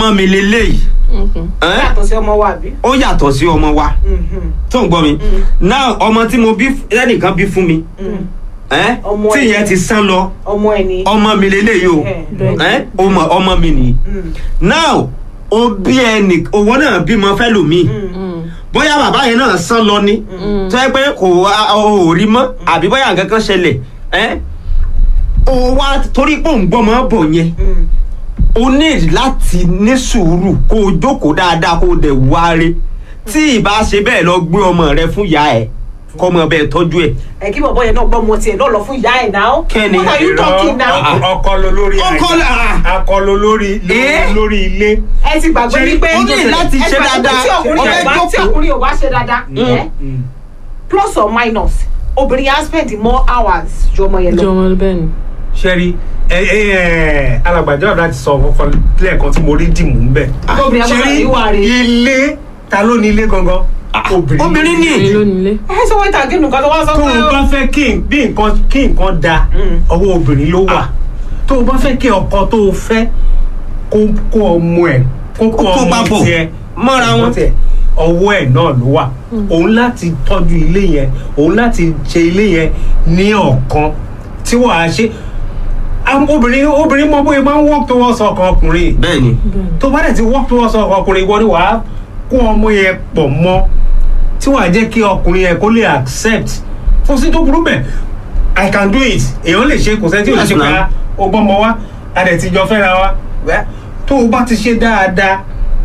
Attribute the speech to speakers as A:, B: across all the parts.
A: ọmọ mi lélẹ́yìí ẹ́n?
B: yàtọ̀ sí ọmọ wa àbí.
A: ó yàtọ̀ sí ọmọ wa
B: Mhm.
A: tó ń gbọ́ mi náà ọmọ tí mo bí ẹnìkan bí fún mi
B: Mhm.
A: ẹ́n?
B: Ọmọ
A: tí
B: ẹ̀.
A: ìyẹn ti sán lọ
B: ọmọ ẹ ni.
A: ọmọ mi lélẹ́yìí o
B: Bẹ́ẹ̀.
A: ẹ́n? ọmọ ọmọ mi nìyí
B: Mm.
A: now ó bí ẹnì owó náà bímọ fẹ́ lòmíì
B: Mm.
A: bóyá bàbá yẹn náà sán lọ ni tó yẹ pé kò wá ò rí mọ́ àbí bóyá nǹkan kan ṣẹlẹ̀ ẹ́ ó wá torí pé òun gbọ́mọ bọ̀ yẹn
B: Mm.
A: o need láti ní sùúrù kó o jókòó dáadáa kó o dẹ̀ wáre tí ìbá ṣe bẹ́ẹ̀ lọ gbé ọmọ rẹ fún ìyá ẹ̀ kọ́ ọmọ bẹ́ẹ̀ tọ́jú ẹ̀.
B: ẹ kí bọ̀bọ̀ yẹn náà gbọ́ ọmọ tiẹ̀ náà lọ fún ìyá ẹ̀ náà.
A: Kẹ́ni.
B: what are you talking now.
A: Ah.
C: ọkọ ló lórí
A: Ọkọ
C: àjà.
A: là-
C: akọ ló lórí
A: Eh?
C: lórí ilé.
B: ẹ ti gbàgbé
C: Ṣé
B: wípé
A: ó ní láti
B: ẹ
A: ṣe
B: gbàgbé
A: dáadáa.
B: tí ọkùnrin
A: Ó
B: ò
A: fẹ́
B: bá tí
A: jókòó.
B: ọkùnrin ò bá ṣe dáadáa ẹ plus or minus obìnrin yẹn á spend more hours ju ọmọ yẹn lọ.
D: jọmọ bẹ́ẹ̀ ni.
C: ṣẹ́rí ẹ ẹ ẹ alàgbàjọ́ ọ̀dà ti sọ ọkọ̀ lẹ́ẹ̀kan tí mo rí dìmú ń bẹ̀.
B: obìnrin yẹn gbọ́dọ̀ ìwà rẹ̀.
C: ilé ta ló ní ilé gangan.
A: obìnrin ní
D: èyí ló nílé.
B: ẹ sọ wọ́n ìtàgé nǹkan tó wá sọ
C: tó o bá
B: pé
C: fẹ́ kí n- bí nǹkan kí nǹkan da
B: Mm.
C: ọwọ́ obìnrin ló wà
A: Ah.
C: tó o bá fẹ́ kí ọkọ tó o fẹ́ kó kó ọmọ ẹ̀ kó kó
A: Kó
C: ọmọ
A: papọ̀
C: tiẹ̀
A: mọ́ra
C: ọmọ
A: wọn.
C: tiẹ̀, ọwọ́ ẹ̀ náà ló wà òun láti tọ́jú ilé yẹn òun láti ṣe ilé yẹn ní ọ̀kan tí wàá ṣe Àwọn obìnrin obìnrin mọ bóyá máa ń work towards ọkàn ọkùnrin
A: bẹ́ẹ̀ ni
C: tó bá dẹ̀ ti work towards ọkàn ọkùnrin ìwọ ni wàá kó ọmọ yẹn pọ̀ mọ́ tí wàá jẹ́ kí ọkùnrin yẹn kó lè accept fún sí tó burú bẹ̀ i can do it èèyàn lè ṣe kò sẹ́ni tí ò lè
A: Yes,
C: ṣe pé
A: ma'am.
C: ọgbọ́n mọ wá a dẹ̀ ti jọ fẹ́ra wa Wẹ́, tó o bá ti ṣe dáadáa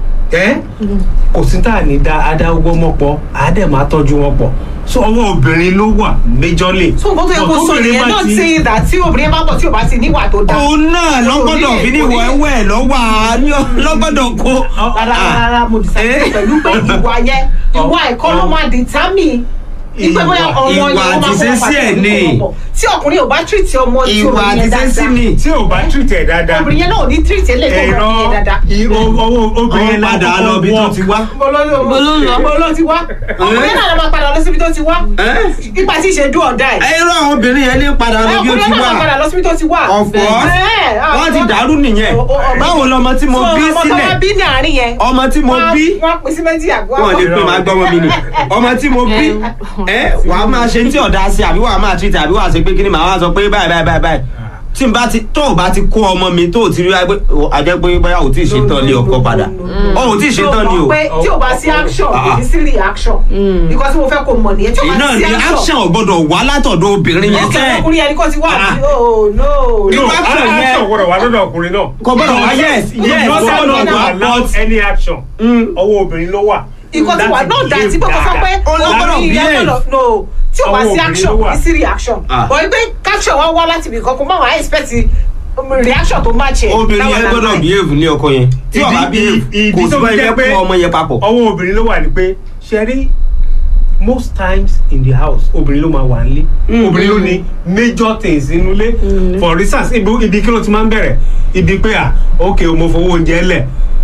C: ẹ́ kò sí tá à ní da adá ọgbọ́n mọ́ pọ̀ á dẹ̀ máa tọ́jú wọn pọ̀ so ọwọ́ obìnrin ló wà majorly.
B: so nǹkan tó yẹ kó
C: But
B: sọ
C: tóbìnrin
B: nìyẹn
C: bá
B: náà
C: ti-
B: ti dà tí obìnrin bá pọ̀ tí ò bá ti níwà tó dáa.
A: òun náà lọ́gbọ́dọ̀ fi ní ìwọ ẹwẹ́ lọ́wọ́ àánú lọ́gbọ́dọ̀ kó.
B: rárá rárá mo disagree
A: Eh?
B: pẹ̀lú pé ìwà yẹn ìwà ẹ̀kọ́ ló máa determine ìpè bóyá
C: Ìwà-
B: ọmọ
A: ìwà
B: yẹn ó máa
A: àti
B: fọwọ́
A: ìṣesí ẹ̀
B: pàtàkì
A: ni.
B: ọ̀pọ̀. tí ọkùnrin ò bá treat ọmọ tí
A: ìwà
B: obìnrin
A: àti
B: yẹn
A: sẹ́sí
B: dáadáa
A: ni.
C: tí ò bá treat ẹ̀ dáadáa
B: obìnrin yẹn náà ò ní treat ẹ̀ lè tó
C: ẹ̀rọ
B: obìnrin yẹn dáadáa.
C: ọwọ́ obìnrin
A: ọmọ
C: yẹn
A: padà
C: lákòókò
A: lọ bí tó
C: work.
A: ti wá.
B: mo ló ló
D: Mo ló ń lọ.
B: mo ló ti wá ọkùnrin náà ló máa padà lọ síbi tó ti wá
A: ẹ́
B: nípa tí ìṣe dún ọ̀dà ẹ̀.
A: irú àwọn obìnrin yẹn ní padà lọ bí ó
B: ọkùnrin
A: ti
B: náà máa padà
A: wà
B: lọ síbi tó ti wá.
A: ọ̀pọ̀
B: Ẹ̀,
A: wọ́n ti
B: àwọn-
A: dàrú nìyẹn
B: o- o- ọmọ-
A: báwo lọmọ tí mo
B: So,
A: bí
B: ọmọ tó
A: sílẹ̀
B: wá bí ní àárín yẹn.
A: ọmọ tí mo
B: wọ́n-
A: bí
B: wọ́n pín sí méjì àgọ́
A: wọn lè pè máa gbọ́mọ mi ni ọmọ tí mo bí ẹ wà á máa ṣe tí ọ̀dà sí àbí wà á máa treat àbí wà á ṣe pé kí ni màá wá sọ pé báyìí báyìí báyìí báyìí tí n bá ti tó o bá ti kó ọmọ mi tó o ti rí wá pé a jẹ́ pé bóyá o ti ṣe tán lé ọkọ padà ọ ò tí ì ṣe tán ni o
B: pé tí o bá sí action kò ní sí reaction because mo fẹ́ kó mọ̀ nìyẹn tí o bá
A: iná
B: sí
A: ni action ò gbọ́dọ̀ wá látọ̀dọ̀ obìnrin yẹn
B: ọkẹ́
A: tẹ́
B: ọkùnrin yẹn ni kò ti wá
A: Ah.
B: àbí oh no
A: Irú
C: no
A: action yẹn-
C: action gbọ́dọ̀ wà lọ́dọ̀ ọkùnrin náà.
A: kò gbọ́dọ̀ wá yes yes
C: not
A: kò
C: that
A: gbọ́dọ̀
C: not
A: wá
C: allow
A: but
C: any action.
A: Mm.
C: ọwọ́ obìnrin ló wà.
B: ikọ̀ tí wà náà dà tí pé kò sọ pé
A: Ó ló gbọ́dọ̀
B: ọkùnrin yẹn
A: behave.
B: gbọ́dọ̀ no tí o bá
C: Àwọn
B: sí
C: obìnrin
B: action
C: ló
B: kò
C: wà.
B: ní sí reaction
A: Ah.
B: but pé action wá wá láti ibìkan kó má wàá expect um, reaction tó match ẹ̀
A: obìnrin
B: láwọn
A: yẹn
B: àgbà
A: gbọ́dọ̀
B: ẹ̀.
A: behave ní ọkọ yẹn tí ó bá behave
C: ìdí
A: kò sí
C: tó fi
A: báyìí
C: jẹ́
A: fẹ́
C: pé
A: kó ọmọ yẹn papọ̀.
C: ọwọ́ obìnrin ló wà ní pé ṣe rí most times in the house obìnrin ló máa wà nílé obìnrin ló ní major things nínú ilé for instance ibi ibi kí ló ti máa ń bẹ̀rẹ̀ ibi pé à ok mo fowó oúnjẹ lẹ̀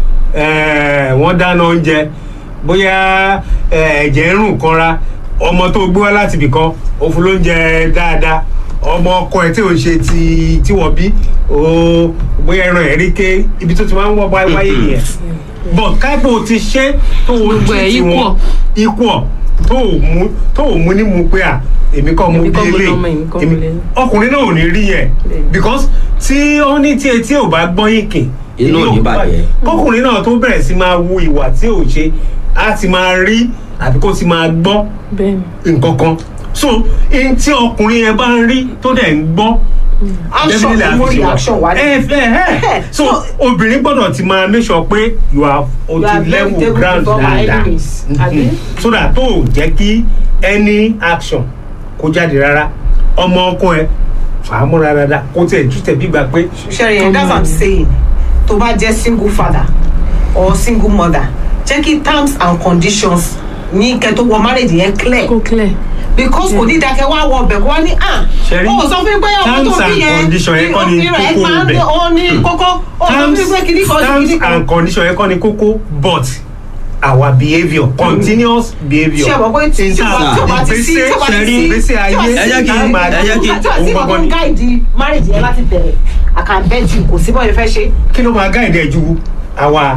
C: eh, wọ́n dáná oúnjẹ bóyá eh, ẹ̀jẹ̀ ń rùn kanra ọmọ tó gbé wá láti ibì kan ó fún lóúnjẹ dáadáa ọmọ ọkọ ẹ tí ò ń ṣe ti tí wọ́n bí ó bóyá ẹran ẹ̀ rí ké ibi tó ti máa ń wọ́ wáyé wáyé nìyẹn but káìpọ̀ ti ṣe tó o
D: Gbogbo ẹ̀
C: treat wọn equal tó o mú tó o mú ní mu pé à èmi kọ́ mu
D: Èmi
C: bí
D: kọ́ mo
C: eléyìí
D: lọ́mọ, èmi kọ́ mo
C: Èmi-
D: lélẹ̀.
C: ọkùnrin náà ò ní rí yẹn
D: Bẹ́ẹ̀.
C: because tí ó ní tí etí ò bá gbọ́n yín kì
A: Inú ò ní bàjẹ́.
C: kọkùnrin náà tó bẹ̀rẹ̀ sí máa wu ìwà tí ò ṣe á ti máa rí àbí kó ti máa gbọ́
D: bẹ́ẹ̀ ni.
C: nǹkan kan so ihun tí ọkùnrin yẹn bá ń rí tó dẹ̀ ń gbọ́
B: action
C: definitely
B: tó mú
C: àfi ṣe wà.
B: reaction wá ní.
C: ẹ ẹ ẹ so obìnrin gbọ́dọ̀ ti máa make sure pé you are on
B: You are
C: the
B: very
C: level
B: stable
C: ground
B: before our
C: dáadáa
B: enemies,
C: Mhm.
B: àbí?
C: so that tó o jẹ́ kí any action kó jáde rárá ọmọ ọkọ ẹ fàámúra dáadáa kó tẹ̀ tú tẹ̀ bí gbà pé
B: Sherry, and that's what I'm saying. tó bá jẹ́ single father or single mother jẹ́ kí terms and conditions ní kẹ́ tó wọ marriage yẹn clear
D: kó clear.
B: because kò ní dákẹ́ wá wọ ọbẹ̀ kó wá ní à
C: Sherry,
B: ó sọ fún mi pé ọmọ
C: terms
B: tó bí
C: and
B: yẹn
C: condition yẹn kọ́ ni
B: irun ẹ̀
C: kókó
B: máa ń
C: ibẹ̀.
B: ó ní kókó ó sọ fún mi
C: terms
B: pé kìíní kan sí
C: terms
B: kìíní kan
C: and condition yẹn kọ́ ni kókó but our behaviour continuous behaviour
B: ṣé ọmọ pé tí tí o bá tí o bá ti sí tí o bá ti sí
C: ìgbésí
B: tí o
C: ayé
B: bá ti
A: ẹ jẹ́
B: sí
A: kí-
B: tí o bá
A: ẹ jẹ́ kí-
B: tí o bá sí
C: òun
B: kankan
C: gbọ́gbọ́n ni.
B: gáìdì marriage yẹn láti bẹ̀rẹ̀ I can bet you kò sí bọ́ yẹn fẹ́ ṣe.
C: kí ló máa gáìdẹ̀ ju àwa